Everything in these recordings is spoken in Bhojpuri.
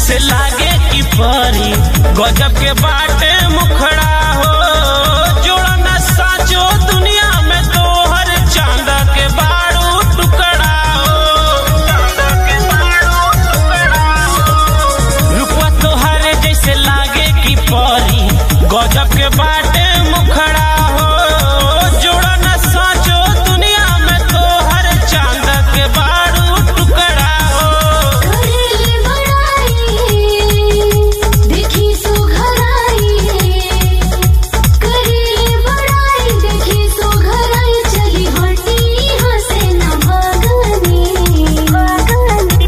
जैसे लागे की परी गजब के बाटे मुखड़ा हो जोड़ा न साचो दुनिया में तोहर चांद के बारू टुकड़ा हो रुपवा तोहर जैसे लागे की परी गजब के बाटे मुखड़ा हो जोड़ा न साचो दुनिया में तोहर चांद के बारू टुकड़ा हो करेले बड़ाई देखी सुघराई करेले बड़ाई देखी सुघराई चली हटी हसे न भागनी भागनी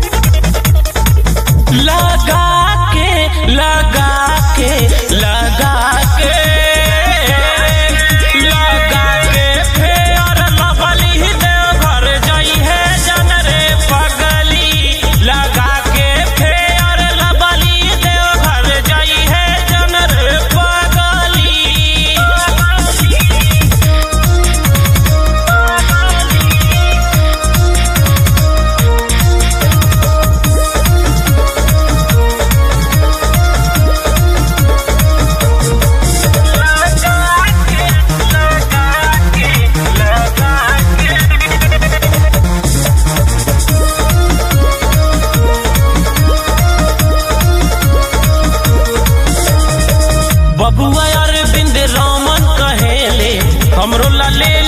लगा के लगा के लगा के लगा के फेर लवली देव घर जाई है जन रे पगली लगा के फेर लवली देव घर जाई है जन रे पगली बबुआ अरविंद रामन कहेले हमरो ला ले